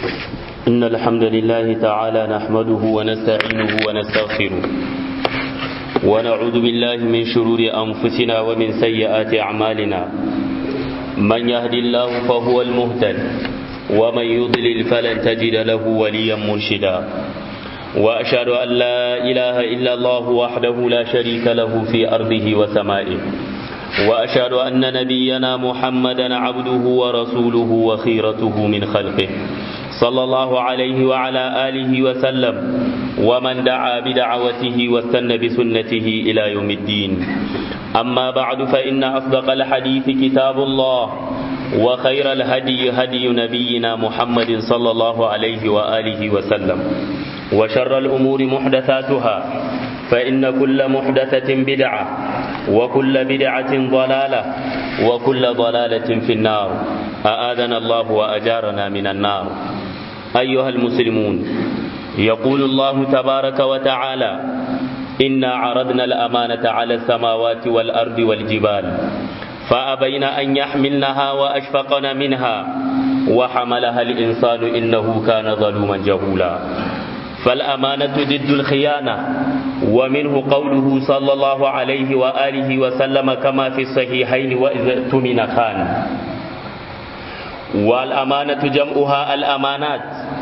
إن الحمد لله تعالى نحمده ونستعينه ونستغفره ونعوذ بالله من شرور أنفسنا ومن سيئات أعمالنا من يهد الله فهو المهتد ومن يضلل فلن تجد له وليا مرشدا وأشهد أن لا إله إلا الله وحده لا شريك له في أرضه وسمائه وأشهد أن نبينا محمدا عبده ورسوله وخيرته من خلقه صلى الله عليه وعلى آله وسلم ومن دعا بدعوته واستنى بسنته إلى يوم الدين أما بعد فإن أصدق الحديث كتاب الله وخير الهدي هدي نبينا محمد صلى الله عليه وآله وسلم وشر الأمور محدثاتها فإن كل محدثة بدعة وكل بدعة ضلالة وكل ضلالة في النار أآذنا الله وأجارنا من النار أيها المسلمون يقول الله تبارك وتعالى إنا عرضنا الأمانة على السماوات والأرض والجبال فأبين أن يحملنها وأشفقن منها وحملها الإنسان إنه كان ظلوما جهولا فالأمانة ضد الخيانة ومنه قوله صلى الله عليه وآله وسلم كما في الصحيحين وإذا اؤتمن خان والأمانة جمعها الأمانات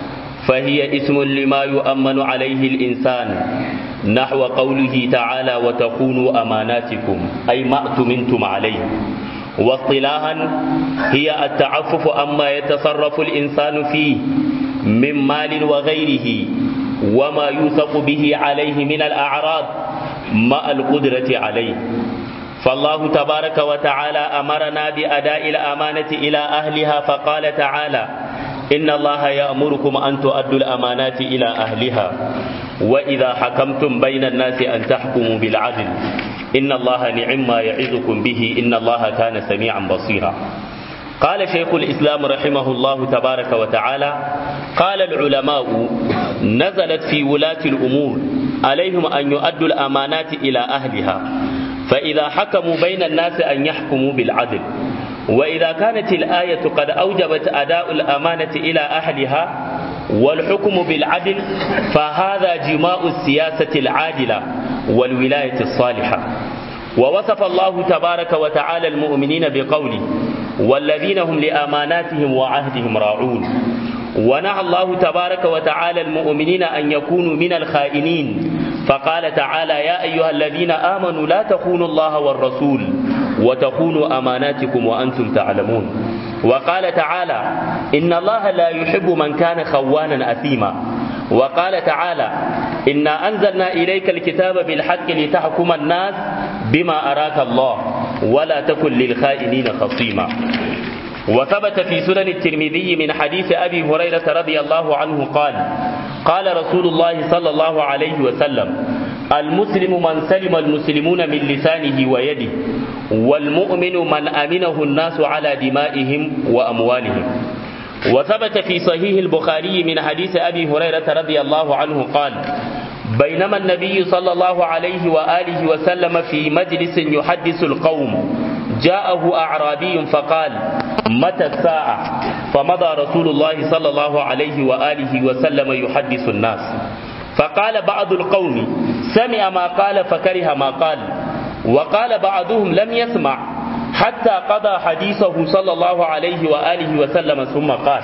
فهي اسم لما يؤمن عليه الإنسان نحو قوله تعالى وتخونوا أماناتكم أي ما اؤتمنتم عليه واصطلاحا هي التعفف أما يتصرف الإنسان فيه من مال وغيره وما يوثق به عليه من الأعراض مع القدرة عليه فالله تبارك وتعالى أمرنا بأداء الأمانة إلى أهلها فقال تعالى إن الله يأمركم أن تؤدوا الأمانات إلى أهلها وإذا حكمتم بين الناس أن تحكموا بالعدل إن الله نعم ما يعظكم به إن الله كان سميعا بصيرا قال شيخ الإسلام رحمه الله تبارك وتعالى قال العلماء نزلت في ولاة الأمور عليهم أن يؤدوا الأمانات إلى أهلها فإذا حكموا بين الناس أن يحكموا بالعدل وإذا كانت الآية قد أوجبت أداء الأمانة إلى أهلها والحكم بالعدل فهذا جماء السياسة العادلة والولاية الصالحة ووصف الله تبارك وتعالى المؤمنين بقوله والذين هم لأماناتهم وعهدهم راعون ونهى الله تبارك وتعالى المؤمنين أن يكونوا من الخائنين فقال تعالى يا أيها الذين آمنوا لا تخونوا الله والرسول وتخونوا أماناتكم وأنتم تعلمون وقال تعالى إن الله لا يحب من كان خوانا أثيما وقال تعالى إنا أنزلنا إليك الكتاب بالحق لتحكم الناس بما أراك الله ولا تكن للخائنين خصيما وثبت في سنن الترمذي من حديث أبي هريرة رضي الله عنه قال قال رسول الله صلى الله عليه وسلم المسلم من سلم المسلمون من لسانه ويده والمؤمن من أمنه الناس على دمائهم وأموالهم وثبت في صحيح البخاري من حديث أبي هريرة رضي الله عنه قال بينما النبي صلى الله عليه وآله وسلم في مجلس يحدث القوم جاءه أعرابي فقال متى الساعة فمضى رسول الله صلى الله عليه وآله وسلم يحدث الناس فقال بعض القوم سمع ما قال فكره ما قال وقال بعضهم لم يسمع حتى قضى حديثه صلى الله عليه وآله وسلم ثم قال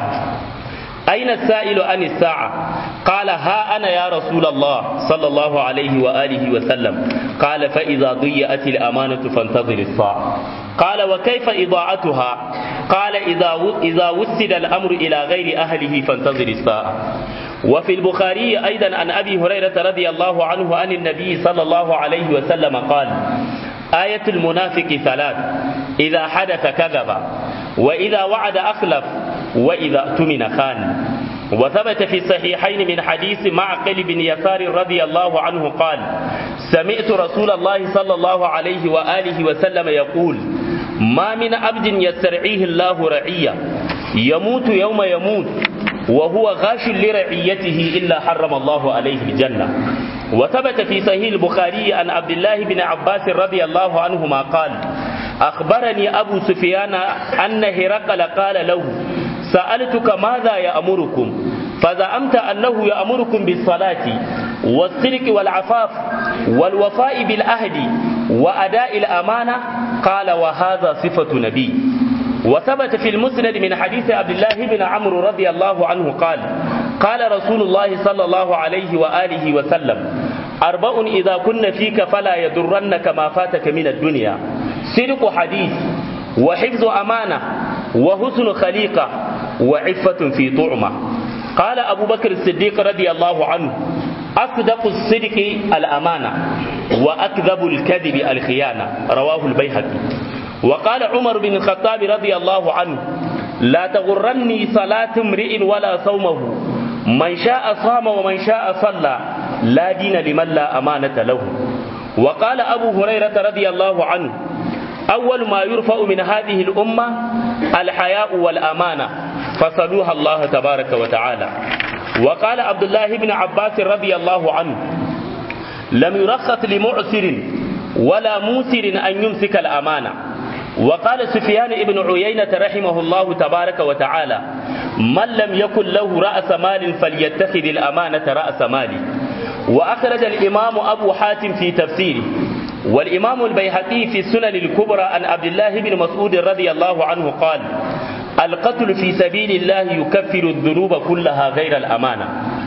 أين السائل عن الساعة قال ها أنا يا رسول الله صلى الله عليه وآله وسلم قال فإذا ضيأت الأمانة فانتظر الساعة قال وكيف إضاعتها قال إذا إذا وسد الأمر إلى غير أهله فانتظر الساعة وفي البخاري أيضا عن أبي هريرة رضي الله عنه عن النبي صلى الله عليه وسلم قال آية المنافق ثلاث إذا حدث كذب وإذا وعد أخلف وإذا اؤتمن خان وثبت في الصحيحين من حديث معقل بن يسار رضي الله عنه قال سمعت رسول الله صلى الله عليه وآله وسلم يقول ما من عبد يسترعيه الله رعية يموت يوم يموت وهو غاش لرعيته إلا حرم الله عليه الجنة وثبت في صحيح البخاري عن عبد الله بن عباس رضي الله عنهما قال أخبرني أبو سفيان أن هرقل قال له سألتك ماذا يأمركم فزعمت أنه يأمركم بالصلاة والصدق والعفاف والوفاء بالعهد وأداء الأمانة قال وهذا صفة نبي وثبت في المسند من حديث عبد الله بن عمرو رضي الله عنه قال قال رسول الله صلى الله عليه وآله وسلم أربع إذا كن فيك فلا يضرنك ما فاتك من الدنيا صدق حديث وحفظ أمانة وحسن خليقة وعفة في طعمة قال أبو بكر الصديق رضي الله عنه أصدق الصدق الأمانة وأكذب الكذب الخيانة رواه البيهقي وقال عمر بن الخطاب رضي الله عنه لا تغرني صلاة امرئ ولا صومه من شاء صام ومن شاء صلى لا دين لمن لا أمانة له وقال أبو هريرة رضي الله عنه أول ما يرفع من هذه الأمة الحياء والأمانة فصلوها الله تبارك وتعالى وقال عبد الله بن عباس رضي الله عنه لم يرخص لمعسر ولا موسر أن يمسك الأمانة وقال سفيان بن عيينة رحمه الله تبارك وتعالى من لم يكن له رأس مال فليتخذ الأمانة رأس مال وأخرج الإمام أبو حاتم في تفسيره والإمام البيهقي في السنن الكبرى عن عبد الله بن مسعود رضي الله عنه قال القتل في سبيل الله يكفر الذنوب كلها غير الأمانة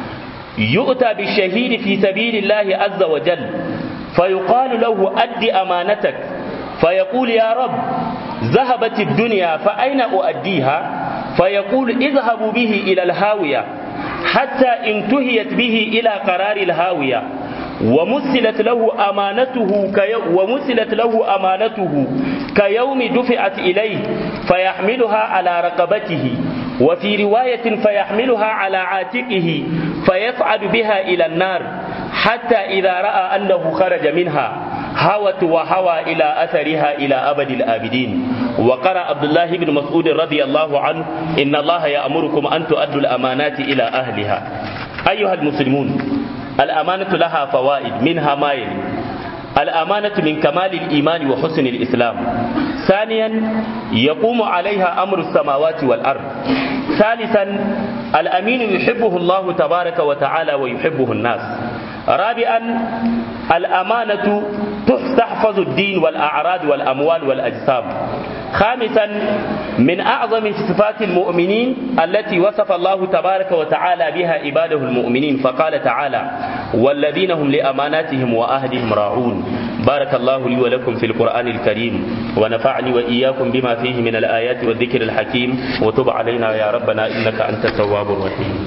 يؤتى بالشهيد في سبيل الله عز وجل فيقال له أد أمانتك فيقول يا رب ذهبت الدنيا فأين أؤديها فيقول اذهبوا به إلى الهاوية حتى انتهيت به إلى قرار الهاوية ومثلت له أمانته كي ومثلت له أمانته كيوم دفعت إليه فيحملها على رقبته وفي رواية فيحملها على عاتقه فيصعد بها إلى النار حتى إذا رأى أنه خرج منها هوت وهوى إلى أثرها إلى أبد الآبدين وقرأ عبد الله بن مسعود رضي الله عنه إن الله يأمركم أن تؤدوا الأمانات إلى أهلها أيها المسلمون الأمانة لها فوائد منها ما يلي الأمانة من كمال الإيمان وحسن الإسلام ثانيا يقوم عليها أمر السماوات والأرض ثالثا الأمين يحبه الله تبارك وتعالى ويحبه الناس رابعا الأمانة تحفظ الدين والأعراض والأموال والأجسام خامسا من أعظم صفات المؤمنين التي وصف الله تبارك وتعالى بها عباده المؤمنين فقال تعالى والذين هم لأماناتهم وأهلهم راعون بارك الله لي ولكم في القرآن الكريم ونفعني وإياكم بما فيه من الآيات والذكر الحكيم وتب علينا يا ربنا إنك أنت التواب الرحيم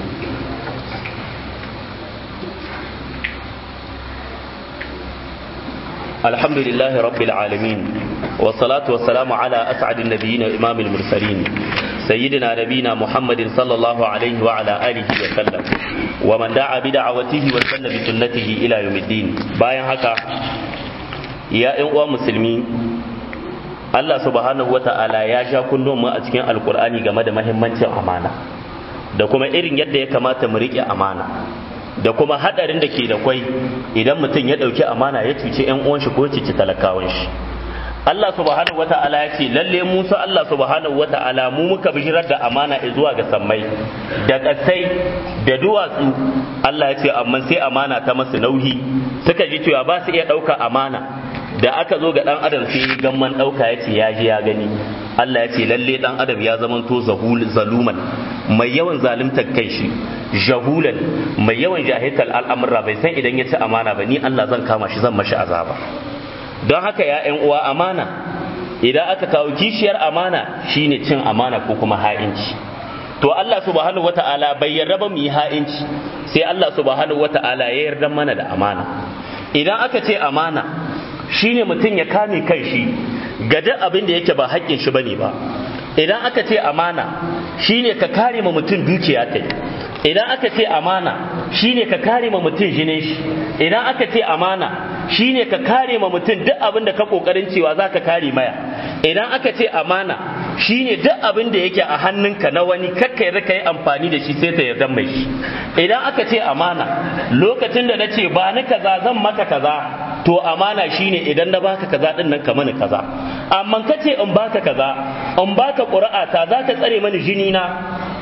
الحمد لله رب العالمين والصلاة والسلام على أسعد النبيين وإمام المرسلين سيدنا نبينا محمد صلى الله عليه وعلى آله وسلم ومن دعا بدعوته وسن بسنته إلى يوم الدين bayan haka ya ƴan uwa musulmi Allah subhanahu wa ta'ala ya sha kullum mu a cikin alkur'ani game da mahimmancin amana da kuma irin yadda ya kamata mu riƙe amana da kuma hadarin da ke da kwai idan mutum ya ɗauki amana ya cuci ‘yan uwan shi ko cuci talakawan shi Allah subhanahu wata'ala ya ce lalle Musa Allah subhanahu wata'ala mu muka bishirar da amana zuwa ga sammai da ƙasai da duwatsu Allah ya ce amma sai amana ta masu nauyi suka ji cewa ba su iya ɗauka amana da aka zo ga ɗan adam sai gamman ɗauka ya ce ya ji ya gani Allah ya ce lalle ɗan adam ya zamanto zaluman mai yawan zaluntar kai shi jahulan mai yawan jahiltar al'amura bai san idan ya ci amana ba ni Allah zan kama shi zan mashi azaba don haka ya ‘yan uwa amana idan aka kawo kishiyar amana shine cin amana ko kuma ha'inci to Allah subhanahu wata'ala bai yarda ba mu yi ha'inci sai Allah subhanahu wata'ala ya yarda mana da amana idan aka ce amana shine mutum ya kame kan shi ga duk abin da yake ba haƙƙin shi bane ba idan aka ce amana shine ka kare ma mutum dukiya ta idan aka ce amana shine ka kare ma mutum jinin shi idan aka ce amana shine ka kare ma mutum duk abin da ka kokarin cewa za ka kare maya idan aka ce amana shine duk abin da yake a hannunka na wani kakka yarda ka yi amfani da shi sai ta yarda mai shi idan aka ce amana lokacin da na ce ba ni kaza zan maka kaza to amana shine idan na baka kaza din nan ka mani kaza amma ka ce in baka kaza in baka ƙura'a ta za ka tsare mani jini na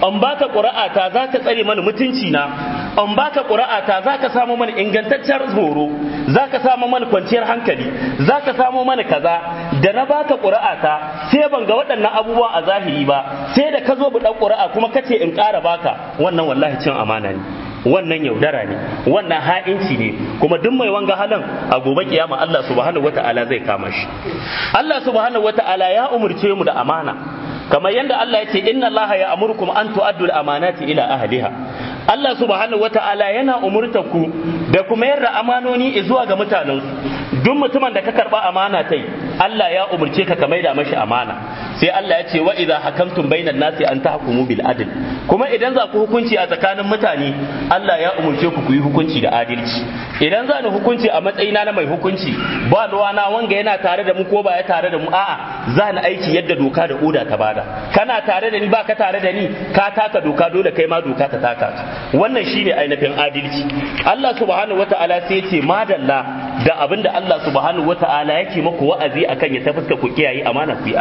an baka ƙura'ata za ka tsare mana mutunci na an baka ƙura'ata za ka samu mana ingantaccen horo za ka samu mana kwanciyar hankali za ka samu mana kaza da na baka ƙura'ata sai ban ga waɗannan abubuwan a zahiri ba sai da ka zo buɗan ƙura'a kuma ka ce in ƙara baka wannan wallahi cin amana ne wannan yaudara ne wannan ha'inci ne kuma duk mai wanga halin a gobe kiyama Allah subhanahu wata'ala zai kama shi Allah subhanahu wata'ala ya umurce mu da amana kamar yadda Allah ya ce inna Allah ya amurkum an tu'addu al-amanati ila ahliha Allah subhanahu wata'ala yana umurta ku da kuma yarda amanoni zuwa ga mutanensu duk mutumin da ka karba amana tai Allah ya umurce ka ka maida mashi amana sai Allah ya ce wa idza hakamtum bainan nasi an tahkumu bil adl kuma idan za ku hukunci a tsakanin mutane Allah ya umurce ku ku yi hukunci da adalci idan za ni hukunci a matsayina na mai hukunci ba na wanga yana tare da mu ko ba ya tare da mu a'a za ni aiki yadda doka da oda ta bada kana tare da ni ba ka tare da ni ka taka doka dole kai ma doka ta taka wannan shine ainihin adalci Allah subhanahu wata'ala sai ya ce madalla da abinda Allah subhanahu wata'ala yake maku wa'azi akan ya tafuska ku kiyaye amana ku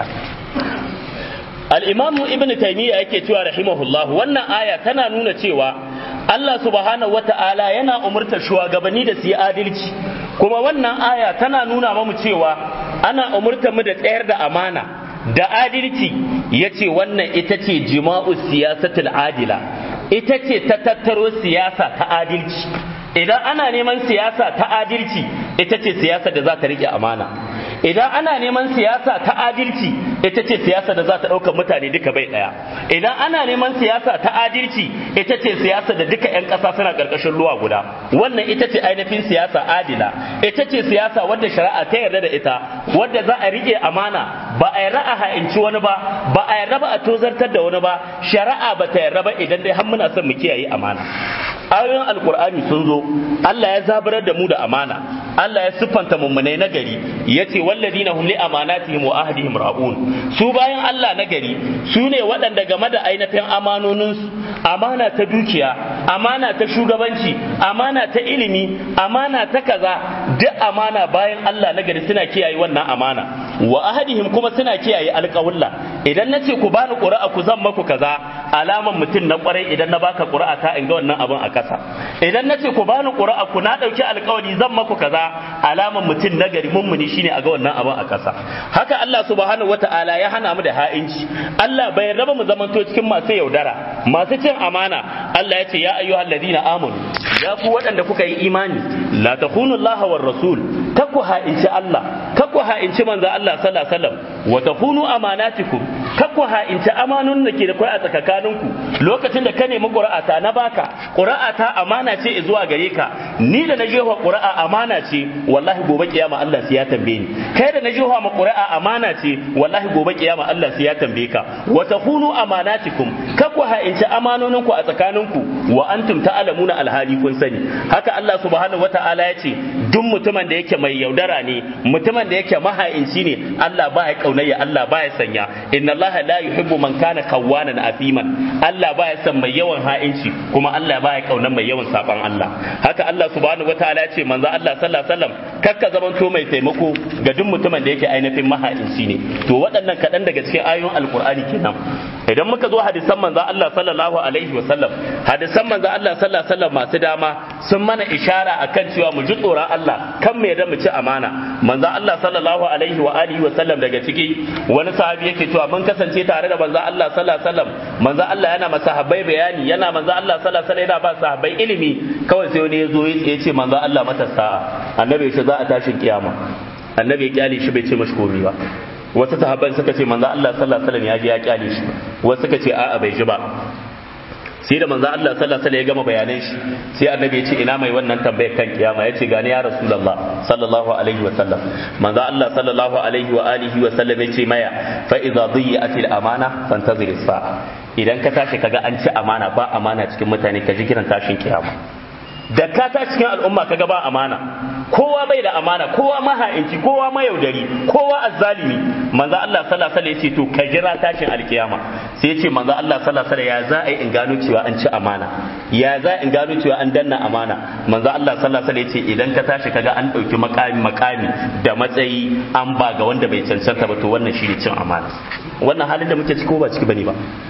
al-imam ibn taymiya yake cewa rahimahullah wannan aya tana nuna cewa Allah subhanahu wata'ala yana umurtar shugabanni da su yi adalci kuma wannan aya tana nuna mamu cewa ana umurtar mu da tsayar da amana da adalci yace wannan ita ce jima'u siyasatul adila ita ce ta tattaro siyasa ta adalci idan ana neman siyasa ta adalci ita ce siyasa da za ta rike amana idan ana neman siyasa ta adalci ita ce siyasa da za ta ɗauka mutane duka bai ɗaya idan ana neman siyasa ta adalci ita ce siyasa da duka 'yan ƙasa suna ƙarƙashin ruwa guda wannan ita ce ainihin siyasa adila ita ce siyasa wadda shari'a ta yarda da ita wadda za a riƙe amana ba a yarda a ha'inci wani ba ba a yarda ba a tozartar da wani ba shari'a ba ta yarda ba idan dai har muna son mu kiyaye amana ayoyin alkur'ani sun zo Allah ya zabarar da mu da amana Allah ya siffanta mummunai na gari yace walladina hum li amanatihim wa ahdihim ra'un su bayan Allah na gari su ne waɗanda game da ainihin amanoninsu amana ta dukiya amana ta shugabanci amana ta ilimi amana ta kaza duk amana bayan Allah na gari suna kiyaye wannan amana wa ahadihim kuma suna kiyaye alƙawulla idan na ce ku bani ƙura'a ku zan maku kaza alaman mutum na ƙwarai idan na baka ƙura'a ta in ga wannan abin a ƙasa idan na ce ku bani ƙura'a ku na ɗauki alƙawari zan maku kaza alaman mutum na gari mummuni shine a ga wannan abin a ƙasa haka Allah subhanahu wata'ala ya hana mu da ha'inci Allah bai raba mu zamanto cikin masu yaudara masu cin amana Allah ya ce ya ayyuhal ladina amanu ya ku waɗanda kuka yi imani la takunu Allah war rasul kakku ha'inci Allah kakku ha'inci manzo Allah sallallahu alaihi wasallam wa takunu amanatikum kakku ha'inci amanun da ke da kai a tsakaninku lokacin da ka nemi qur'ata na baka qur'ata amana ce zuwa gare ka ni da na jefa qur'a amana ce wallahi gobe kiyama Allah sai ya tambaye ni kai da na jefa ma qur'a amana ce wallahi gobe kiyama Allah sai ya tambaye ka wa takunu amanatikum kakku ha'inci amanoninku a tsakaninku wa antum ta'lamuna alhali kun sani haka Allah subhanahu wata'ala ya ce duk mutumin da yake mai yaudara ne mutumin da yake maha'inci ne Allah ba ya kaunayya Allah ba ya sanya inna Allah la yuhibbu man kana kawwanan afiman Allah ba ya san mai yawan ha'inci kuma Allah ba ya kaunan mai yawan saban Allah haka Allah subhanahu wata'ala ya ce manzo Allah sallallahu alaihi wasallam kakka zamanto mai taimako ga duk mutumin da yake ainihin maha'inci ne to waɗannan kaɗan daga cikin ayoyin alkur'ani kenan idan muka zo hadisan manzo Allah sallallahu alaihi wasallam hadisan manzo Allah sallallahu alaihi wasallam masu dama sun mana ishara akan cewa mu ji tsoron Allah kan me da mu ci amana manzo Allah sallallahu alaihi wa alihi wasallam daga ciki wani sahabi yake cewa mun kasance tare da manzo Allah sallallahu alaihi wasallam manzo Allah yana masa sahabbai bayani yana manzo Allah sallallahu alaihi wasallam yana ba sahabbai ilimi kawai sai wani ya zo ya ce manzo Allah mata sa'a annabi shi za a tashin kiyama annabi ya kyale shi bai ce mashi komai ba wasu sahabban suka ce manzo Allah sallallahu alaihi wasallam ya ji ya kyale shi wasu suka ce a'a bai ji ba sai da manzo Allah sallallahu alaihi wasallam ya gama bayanan shi sai annabi ya ce ina mai wannan tambayar kan kiyama ya ce gani ya rasulullah sallallahu alaihi wasallam manzo Allah sallallahu alaihi wa alihi wa sallam ya ce maya fa idza dhiyatil amana fantazir sa'a idan ka tashi kaga an ci amana ba amana cikin mutane ka ji kiran tashin kiyama da ka ta cikin al'umma kaga ba amana kowa bai da amana kowa maha'inci kowa mayaudari kowa azzalimi manzo Allah sallallahu alaihi wasallam ya ce to ka jira tashin alkiyama sai ya ce manzo Allah sallallahu alaihi wasallam ya za a yi in gano cewa an ci amana ya za in gano cewa an danna amana manzo Allah sallallahu alaihi wasallam ya ce idan ka tashi kaga an dauki makami makami da matsayi an ba ga wanda bai cancanta ba to wannan shi ne cin amana wannan halin da muke ciki ko ba ciki bane ba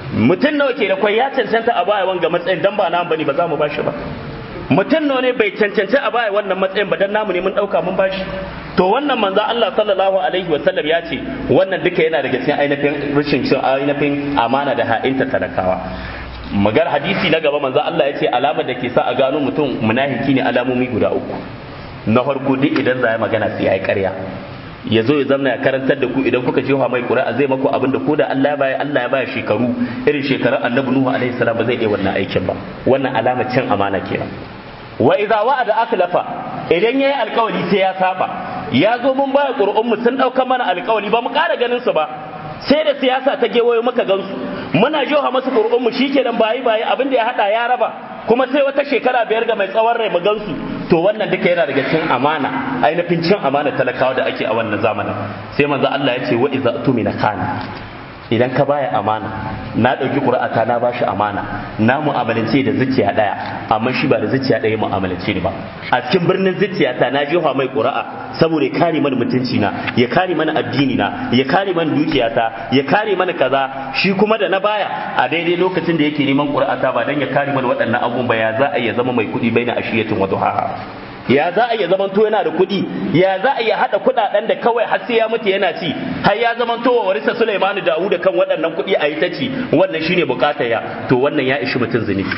mutum nawa ke da kwai ya cancanta a baya wanga matsayin dan ba namu bane ba za mu bashi ba mutum nawa ne bai cancanci a baya wannan matsayin ba dan namu ne mun dauka mun bashi to wannan manzo Allah sallallahu alaihi wa sallam ya ce wannan duka yana daga cikin ainihin rashin cin ainihin amana da ha'inta talakawa magar hadisi na gaba manzo Allah ya ce alamar da ke sa a gano mutum munafiki ne alamomi guda uku na farko duk idan za ya magana sai ya yi ƙarya ya zo ya zamna ya karantar da ku idan kuka jefa mai ƙuri'a zai maku abin da ko da Allah ya baya Allah ya baya shekaru irin shekarun Annabi Nuhu alaihi salam ba zai iya wannan aikin ba wannan alamar cin amana kenan wa idza wa'ada akhlafa idan yayi alkawari sai ya saba ya zo mun baya ƙuri'un mu sun dauka mana alkawari ba mu ƙara ganin su ba sai da siyasa ta gewayo muka gansu muna jefa masu ƙuri'un mu shikenan bayi bayi abin da ya hada ya raba kuma sai wata shekara biyar ga mai tsawon rai mu gansu to wannan duka yana daga cin amana ainihin cin amana talakawa da ake a wannan zamanin sai manzo Allah ya ce wa iza tumina kana idan ka baya amana na ɗauki ƙuri'ata na bashi amana na mu'amalance da zuciya ɗaya amma shi ba da zuciya ɗaya mu'amalance ni ba a cikin birnin zuciyata na jefa mai ƙuri'a saboda ya kare mana mutunci na ya kare mana addini na ya kare mana dukiyata ya kare mana kaza shi kuma da na baya a daidai lokacin da yake neman ƙuri'ata ba dan ya kare mana waɗannan abubuwan ba ya za a iya zama mai kuɗi bai na ashiyatin wa duhaha ya za a iya zamanto yana da kuɗi ya za a iya haɗa kuɗaɗen da kawai har sai ya mutu yana ci har ya zamanto wa warisa Sulaimanu Dawud kan waɗannan kuɗi a yi ta ci wannan shine bukatar ya to wannan ya ishi mutum zunubi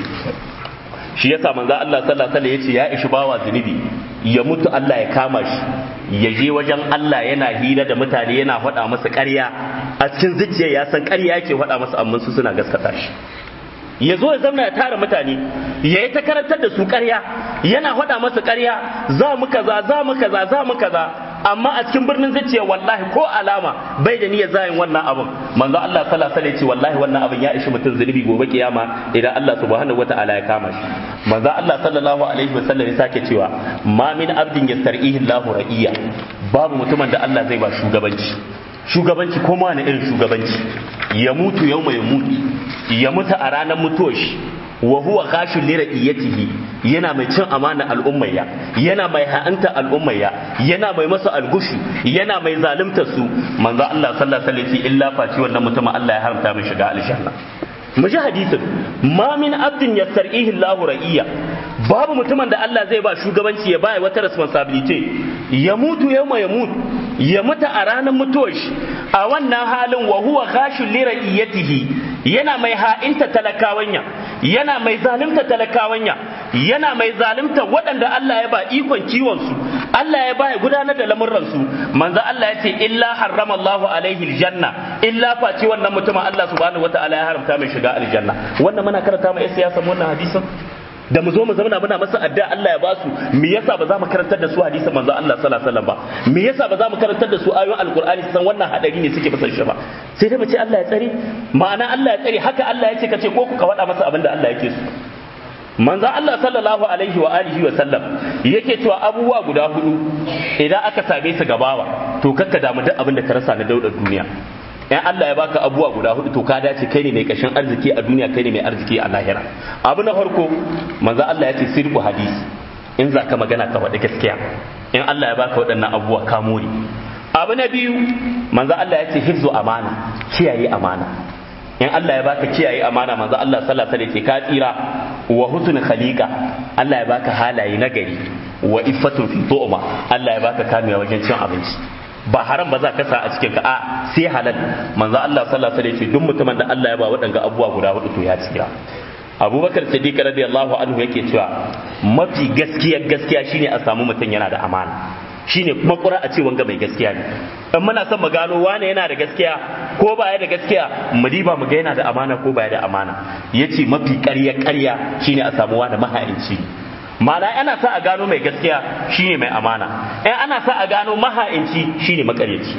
shi yasa manzo Allah sallallahu alaihi wasallam yace ya ishi bawa zunubi ya mutu Allah ya kama shi ya je wajen Allah yana hira da mutane yana faɗa masa ƙarya a cikin zuciya ya san ƙarya yake faɗa masa amma su suna gaskata shi ya zo ya zamna ya tara mutane ya yi ta karantar da su ƙarya yana faɗa masa ƙarya za mu kaza za mu kaza za mu kaza amma a cikin birnin zuciya wallahi ko alama bai da niyyar zayin wannan abin manzo Allah sallallahu alaihi wasallam wallahi wannan abin ya ishi mutum zunubi gobe kiyama idan Allah subhanahu wataala ya kama shi manzo Allah sallallahu alaihi wasallam ya sake cewa ma min abdin yastar'ihi Allahu ra'iya babu mutumin da Allah zai ba shugabanci shugabanci ko ma na irin shugabanci ya mutu yau mai mutu ya mutu a ranar mutuwar shi wa huwa khashul li ra'iyatihi yana mai cin amana al'ummayya yana mai ha'anta al'ummayya yana mai masa algushi yana mai zalunta su manzo Allah sallallahu alaihi wasallam illa faci wannan mutumin Allah ya haramta mai shiga aljanna mu ji hadisin ma min abdin yastar'ihi Allahu ra'iyya babu mutumin da Allah zai ba shugabanci ya baya wata responsibility ya mutu yau ya mutu ya mutu a ranar mutuwar shi a wannan halin wa huwa khashul li ra'iyatihi yana mai ha'inta talakawanya yana mai zalunta talakawanya yana mai zalunta waɗanda Allah ya ba ikon kiwon su Allah ya ba ya gudanar da lamurran su manzo Allah ya ce illa harrama Allahu alaihi aljanna illa face wannan mutumin Allah subhanahu wataala ya haramta mai shiga aljanna wannan muna karanta mai siyasa wannan hadisin da mu zo mu zauna muna masa addu'a Allah ya ba su me yasa ba za mu karantar da su hadisin manzo Allah sallallahu alaihi wasallam ba me yasa ba za mu karantar da su ayoyin alqur'ani san wannan hadari ne suke fasan shi ba sai dai mu ce Allah ya tsare ma'ana Allah ya tsare haka Allah ya ce kace ko ku ka wada masa abin da Allah yake so manzo Allah sallallahu alaihi wa alihi wa sallam yake cewa abubuwa guda hudu idan aka same su gabawa to kakka damu duk abin da ka rasa na daudar duniya in Allah ya baka abubuwa guda hudu to ka dace kai ne mai kashin arziki a duniya kai ne mai arziki a lahira abu na farko manzo Allah ya ce sirku hadisi in za ka magana ka faɗi gaskiya in Allah ya baka waɗannan abubuwa ka more abu na biyu manzo Allah ya ce hifzu amana kiyaye amana in Allah ya baka kiyaye amana manzo Allah sallallahu alaihi wasallam ka tsira wa husn khaliqa Allah ya baka halaye nagari wa iffatun fi tu'ma Allah ya baka kamewa wajen cin abinci ba haram ba za ka sa a cikin ka a sai halal manzo Allah sallallahu alaihi wasallam duk mutumin da Allah ya ba waɗanga abubuwa guda hudu to ya tsira Abubakar Siddiq radiyallahu anhu yake cewa mafi gaskiya gaskiya shine a samu mutum yana da amana shine kuma ƙura a ce wanga mai gaskiya ne in muna son mu gano wane yana da gaskiya ko baya da gaskiya mu diba mu ga yana da amana ko baya da amana yace mafi ƙarya ƙarya shine a samu wani maha'inci ma'ana ana sa a gano mai gaskiya shine mai amana in ana sa a gano maha'inci shine makaryaci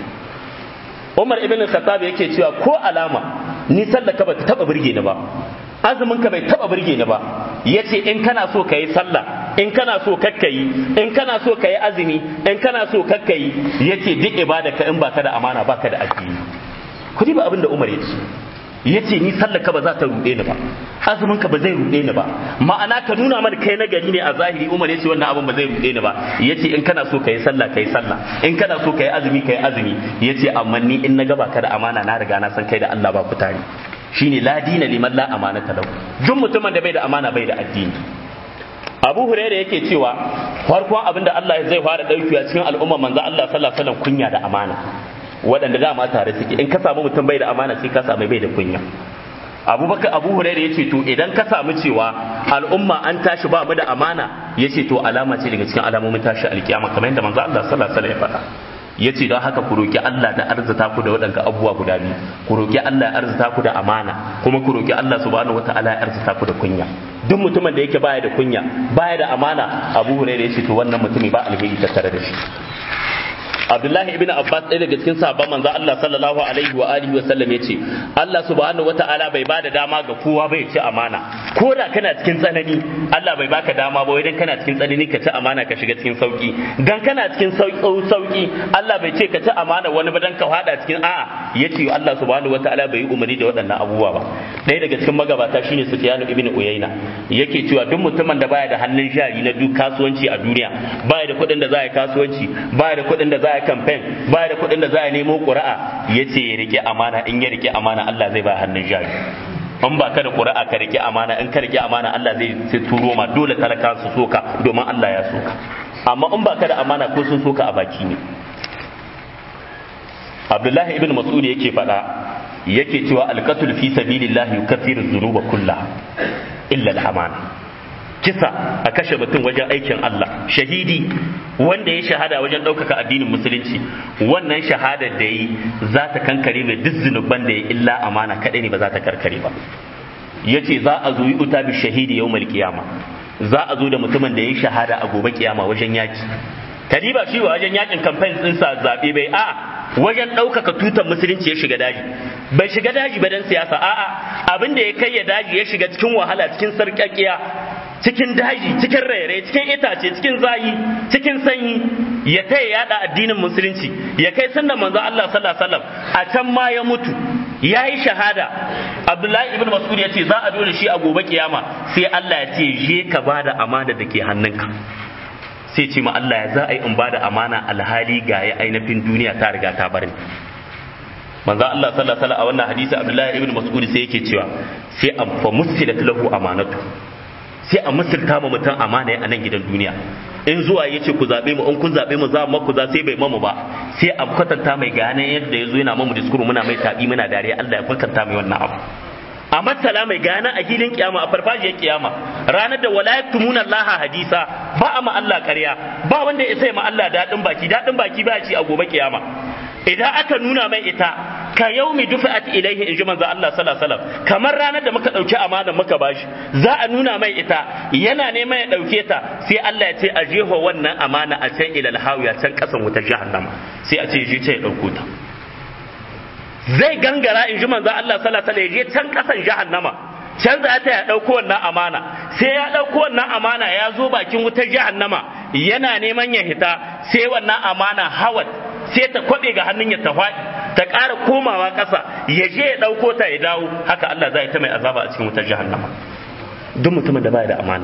Umar ibn Khattab yake cewa ko alama ni sallaka ba ta taba burge ni ba azumin ka bai taba burge ni ba yace in kana so ka yi sallah in kana so kakkayi in kana so ka yi azumi in kana so kakkayi yace duk ibada ka in baka da amana baka da addini ku ba abin da Umar yace yace ni sallah ka ba za ta rude ni ba azumin ka ba zai rude ni ba ma'ana ka nuna mana kai na gari ne a zahiri Umar yace wannan abin ba zai rude ni ba yace in kana so ka yi sallah ka yi sallah in kana so ka yi azumi ka yi azumi yace amma ni in na gaba ka da amana na riga na san kai da Allah ba ku tare shine la dina liman la amanata lahu duk mutumin da bai da amana bai da addini Abu Hurairah yake cewa farkon abin da Allah zai fara daukewa cikin al'umma manzo Allah sallallahu alaihi wasallam kunya da amana waɗanda dama tare suke in ka samu mutum bai da amana sai ka samu bai da kunya abubakar abu hurairah yace to idan ka samu cewa al'umma an tashi ba mu da amana yace to alama ce daga cikin alamomin tashi alkiyama kamar yadda manzo Allah sallallahu alaihi wasallam ya faɗa yace don haka ku roki Allah da arzuta ku da waɗanda abubuwa guda biyu ku roki Allah ya arzuta ku da amana kuma ku roki Allah subhanahu wataala ya arzuta ku da kunya duk mutumin da yake baya da kunya baya da amana abu hurairah yace to wannan mutumi ba alheri tattare da shi Abdullahi ibn Abbas ɗaya daga cikin sahabban manzo Allah sallallahu alaihi wa alihi wa sallam yace Allah subhanahu wata'ala bai bada dama ga kowa bai ci amana ko da kana cikin tsanani Allah bai baka dama ba idan kana cikin tsanani ka ci amana ka shiga cikin sauki dan kana cikin sauki Allah bai ce ka ci amana wani ba dan ka fada cikin a'a yace Allah subhanahu wata'ala bai yi umarni da waɗannan abubuwa ba ɗaya daga cikin magabata shine Sufyan ibn Uyayna yake cewa duk mutumin da baya da hannun jari na duk kasuwanci a duniya baya da kuɗin da za a yi kasuwanci baya da kuɗin da za a yi campaign baya da kuɗin da za a nemo ƙuri'a ya ce ya rike amana in ya rike amana Allah zai ba hannun jari in ba ka da ƙuri'a ka rike amana in ka rike amana Allah zai sai turo ma dole talaka su soka domin Allah ya soka amma in ba ka da amana ko sun soka a baki ne Abdullahi ibn Mas'ud yake faɗa yake cewa alqatul fi sabilillahi yukaffiru dhunuba kullaha illa al-amana kisa a kashe mutum wajen aikin Allah shahidi wanda ya shahada wajen ɗaukaka addinin musulunci wannan shahadar da yi za ta kankare mai duk zunuban da ya illa amana kaɗai ne ba za ta karkare ba ya ce za a zo yi uta bi shahidi yau kiyama za a zo da mutumin da ya shahada a gobe kiyama wajen yaki kadiba shi wajen yakin kamfen ɗinsa zaɓe bai a wajen ɗaukaka tutar musulunci ya shiga daji bai shiga daji ba dan siyasa a'a abin da ya kai ya daji ya shiga cikin wahala cikin sarƙaƙiya cikin daji cikin raire cikin itace cikin zayi cikin sanyi ya taya yada addinin musulunci ya kai sunnan manzo Allah sallallahu alaihi wasallam a can ma ya mutu ya yi shahada Abdullahi ibn Mas'ud ya ce za a dole shi a gobe kiyama sai Allah ya ce je ka bada amana da ke hannunka sai ce ma Allah ya za a yi in bada amana alhali ga ya ainihin duniya ta riga ta bar ni manzo Allah sallallahu alaihi wasallam a wannan hadisi Abdullahi ibn Mas'ud sai yake cewa sai an fa musilat lahu amanatu sai a musulta ma mutum amana a nan gidan duniya in zuwa ya ce ku zaɓe mu in kun zaɓe mu za mu ku za sai bai mamu ba sai a kwatanta mai gane yadda ya zo yana mamu diskuru muna mai taɓi muna dariya Allah ya kwatanta mai wannan abu a matsala mai gane a filin kiyama a farfajiyar kiyama ranar da wala yaktumuna Allah hadisa ba a ma Allah ƙarya ba wanda ya sai ma Allah daɗin baki daɗin baki ba ci a gobe kiyama idan aka nuna mai ita ka yaumi dufa'at ilaihi in ji manzo Allah sallallahu alaihi wasallam kamar ranar da muka dauki amana muka bashi za a nuna mai ita yana neman ya dauke ta sai Allah ya ce a jeho wannan amana a can ilal hawiya can kasan wutar jahannama sai a ce je ce ya dauko ta zai gangara in ji manzo Allah sallallahu alaihi wasallam ya je can kasan jahannama can za ta ya ɗauko wannan amana sai ya ɗauko wannan amana ya zo bakin wutar jahannama yana neman ya hita sai wannan amana hawat sai ta kwaɓe ga hannun ya ta faɗi ta ƙara komawa ƙasa ya je ya ɗauko ta ya dawo haka Allah zai ta mai azaba a cikin wutar jahannama duk mutumin da baya da amana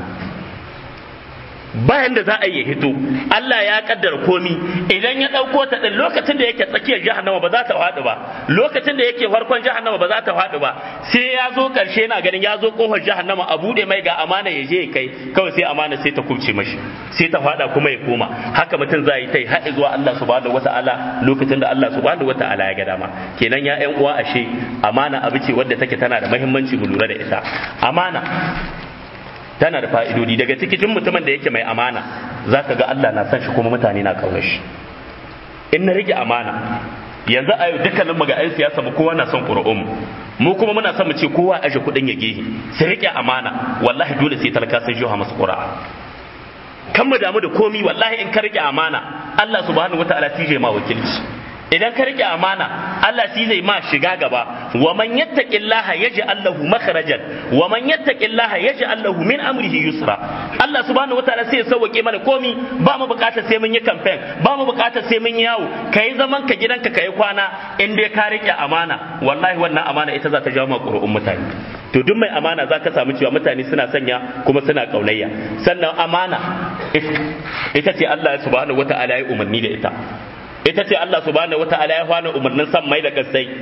bayan da za a yi hito Allah ya kaddara komi idan ya ɗauko ta ɗin lokacin da yake tsakiyar jahannama ba za ta faɗi ba lokacin da yake farkon jahannama ba za ta faɗi ba sai ya zo ƙarshe na ganin ya zo ƙofar jahannama a buɗe mai ga amana ya je ya kai kawai sai amana sai ta kubce mashi sai ta faɗa kuma ya koma haka mutum za yi ta yi har zuwa Allah subhanahu wata'ala lokacin da Allah subhanahu wata'ala ya ga dama kenan ya ƴan uwa ashe amana abu ce wadda take tana da muhimmanci mu lura da ita amana tana da fa'idodi daga cikin mutumin da yake mai amana za ka ga Allah na san shi kuma mutane na kaunar shi in na rike amana yanzu a yau dukkanin mu ga 'yan siyasa mu kowa na son ƙuri'un mu kuma muna son mu ce kowa aje kuɗin ya gehe su rike amana wallahi dole sai talaka sun jiha masu ƙura'a kan mu damu da komi wallahi in ka rike amana Allah subhanahu wataala tije ma wakilci idan ka rike amana Allah shi zai ma shiga gaba wa man yattaqillaha yaj'al lahu makhrajan wa man yattaqillaha yaj'al lahu min amrihi yusra Allah subhanahu wataala sai ya sauke mana komi ba mu bukatar sai mun yi campaign ba mu bukatar sai mun yawo kai zaman ka gidanka kai kwana in dai ka rike amana wallahi wannan amana ita za ta jawo ma ƙuri'un mutane to duk mai amana za ka samu cewa mutane suna sanya kuma suna kaunayya sannan amana ita ce Allah subhanahu wataala ya umarni da ita ita ce Allah subhanahu wata'ala ya fana umarnin san mai da kasai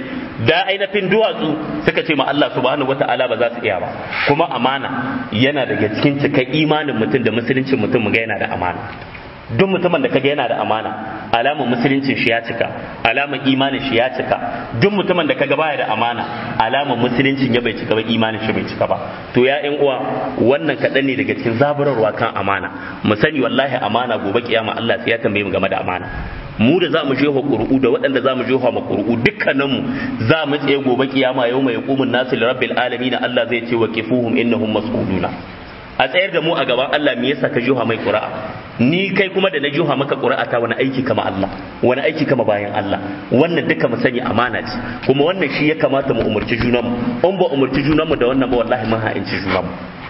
da ainihin duwatsu suka ce ma Allah subhanahu wata'ala ba za su iya ba kuma amana yana daga cikin cikai imanin mutum da musuluncin mutum mu ga yana da amana duk mutumin da kaga yana da amana alamar musuluncin shi ya cika alamar imanin shi ya cika duk mutumin da kaga baya da amana alamar musuluncin ya bai cika ba imanin shi bai cika ba to ya ƴan uwa wannan kaɗan ne daga cikin zaburarwa kan amana mu sani wallahi amana gobe kiyama Allah sai ya tambaye mu game da amana mu da za mu jeho ƙuru'u da waɗanda za mu jeho ma ƙuru'u dukkaninmu za mu tsaye gobe kiyama yau mai hukumin nasu rabbil alamin Allah zai ce wa kifuhum innahum mas'uluna a tsayar da mu a gaban Allah me yasa ka jiha mai ƙura'a ni kai kuma da na jiha maka ƙura'a ta wani aiki kama Allah wani aiki kama bayan Allah wannan duka mu sani amana ce kuma wannan shi ya kamata mu umurci junanmu in ba umurci junanmu da wannan ba wallahi mun ha'inci junanmu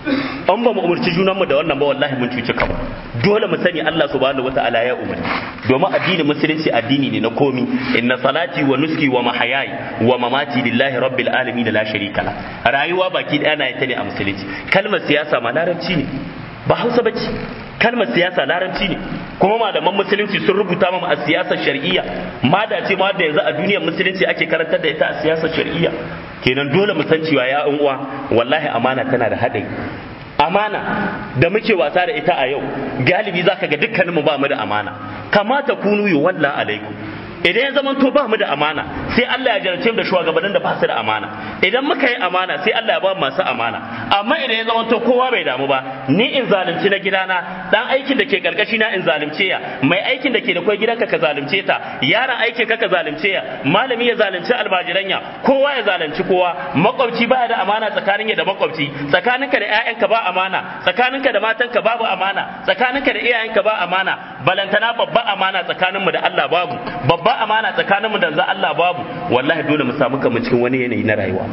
an ba mu umurci junanmu da wannan ba wallahi mun cuci kanmu dole mu sani Allah subhanahu wataala ya umarni domin addinin musulunci addini ne na komi inna salati wa nuski wa mahayai wa mamati lillahi rabbil alamin la sharika la rayuwa baki daya na ita ne a musulunci kalmar siyasa ma larabci ne ba Hausa bace kalmar siyasa larabci ne kuma malaman musulunci sun rubuta mu a siyasar shar'iyya ma da ce ma da yanzu a duniyar musulunci ake karantar da ita a siyasar shar'iyya kenan dole mu san cewa ya uwa wallahi amana tana da haɗari amana da muke wasa da ita a yau galibi zaka ga dukkaninmu ba mu da amana kamata kunu yi walla alaikum idan ya zama to ba mu da amana sai Allah ya jarce mu da shugabannin da ba su da amana idan muka yi amana sai Allah ya ba masu amana amma idan ya zama to kowa bai damu ba ni in zalunci na gidana dan aikin da ke karkashi na in zalunce ya mai aikin da ke da kai gidanka ka zalunce ta yaron aikin ka ka zalunce ya malami ya zalunci almajiranya kowa ya zalunci kowa makwabci baya da amana tsakanin ya da makwabci tsakaninka da ƴaƴanka ba amana tsakaninka da matanka babu amana tsakaninka da iyayenka ba amana balantana babba amana tsakaninmu da Allah babu babba amana tsakaninmu da Allah babu wallahi dole mu samu kamar cikin wani yanayi na rayuwa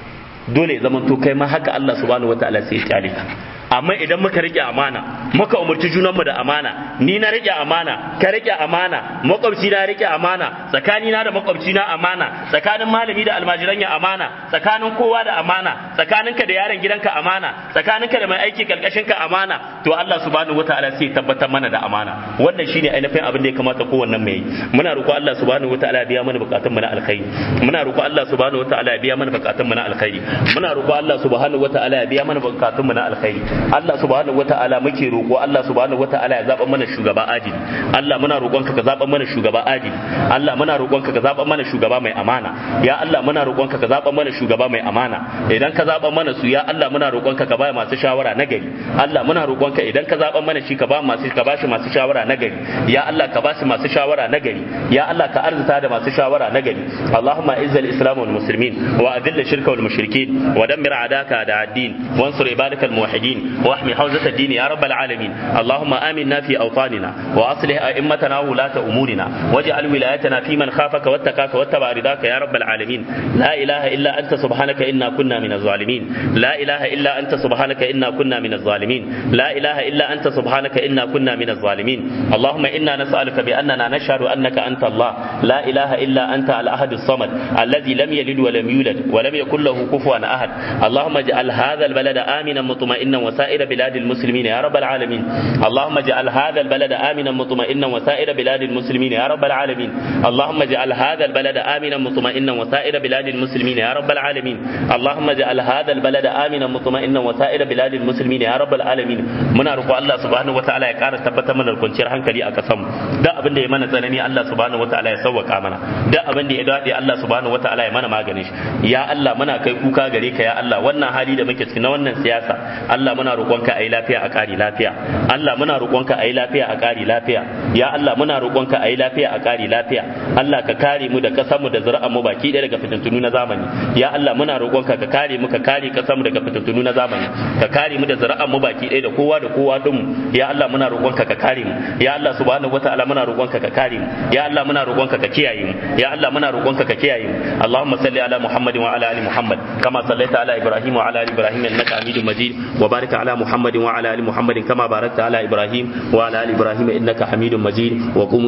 dole ya zama to kai ma haka Allah subhanahu wataala sai ya kyale ka amma idan muka rike amana muka umarci junanmu da amana ni na rike amana ka rike amana makwabci na rike amana tsakani na da makwabci na amana tsakanin malami da almajiran ya amana tsakanin kowa da amana tsakaninka da yaron gidanka amana tsakaninka da mai aiki karkashin ka amana to Allah subhanahu wataala sai tabbatar mana da amana wannan shine ainihin abin da ya kamata kowannen mai muna roƙo Allah subhanahu wataala ya biya mana bukatun mu na alkhairi muna roƙo Allah subhanahu wataala ya biya mana bukatun mu na alkhairi muna roƙo Allah subhanahu wataala ya biya mana bukatun mu na alkhairi Allah subhanahu wata'ala muke roƙo Allah subhanahu wata'ala ya zaɓa mana shugaba adili Allah muna roƙonka ka zaɓa mana shugaba adili Allah muna roƙonka ka zaɓa mana shugaba mai amana ya Allah muna roƙonka ka zaɓa mana shugaba mai amana idan ka zaɓa mana su ya Allah muna roƙonka ka ba masu shawara na gari Allah muna roƙonka idan ka zaɓa mana shi ka ba masu ka bashi masu shawara na gari ya Allah ka bashi masu shawara na gari ya Allah ka arzuta da masu shawara na gari Allahumma izzal islam wal muslimin wa adilla shirka wal mushrikin wa dammir adaka da ad-din wansur ibadakal muwahhidin wa واحمي حوزة الدين يا رب العالمين اللهم آمنا في أوطاننا وأصلح أئمتنا وولاة أمورنا واجعل ولايتنا في من خافك واتقاك واتبع رضاك يا رب العالمين لا إله إلا أنت سبحانك إنا كنا من الظالمين لا إله إلا أنت سبحانك إنا كنا من الظالمين لا إله إلا أنت سبحانك إنا كنا من الظالمين اللهم إنا نسألك بأننا نشهد أنك أنت الله لا إله إلا أنت الأحد الصمد الذي لم يلد ولم يولد ولم يكن له كفوا أحد اللهم اجعل هذا البلد آمنا مطمئنا وسائر بلاد المسلمين يا رب العالمين اللهم اجعل هذا البلد آمنا مطمئنا وسائر بلاد المسلمين يا رب العالمين اللهم اجعل هذا البلد آمنا مطمئنا وسائر بلاد المسلمين يا رب العالمين اللهم اجعل هذا البلد آمنا مطمئنا وسائر بلاد المسلمين يا رب العالمين muna roƙo Allah subhanahu wataala ya ƙara tabbatar mana da kwanciyar hankali a kasan da abin da ya mana tsanani Allah subhanahu wataala ya sauwaka mana da abin da ya dade Allah subhanahu wataala ya mana maganin shi ya Allah muna kai kuka gare ka ya Allah wannan hali da muke ciki na wannan siyasa Allah muna roƙonka a yi lafiya a ƙari lafiya Allah muna roƙonka a yi lafiya a ƙari lafiya ya Allah muna roƙonka a yi lafiya a ƙari lafiya Allah ka kare mu da ƙasar mu da zuri'ar mu baki ɗaya daga fitintunu na zamani ya Allah muna roƙonka ka kare mu ka kare ƙasar mu daga fitintunu na zamani ka kare mu da zuri'ar mu baki ɗaya da kowa da kowa din mu ya Allah muna roƙonka ka kare mu ya Allah subhanahu wataala muna roƙonka ka kare mu ya Allah muna roƙonka ka kiyaye mu ya Allah muna roƙonka ka kiyaye mu Allahumma salli ala Muhammadin wa ala ali Muhammad kama sallaita ala Ibrahim wa ala ali Ibrahim innaka Hamidum Majid wa barik ala Muhammadin wa ala ali Muhammadin kama barakta ala Ibrahim wa ala ali Ibrahim innaka Hamidum Majid wa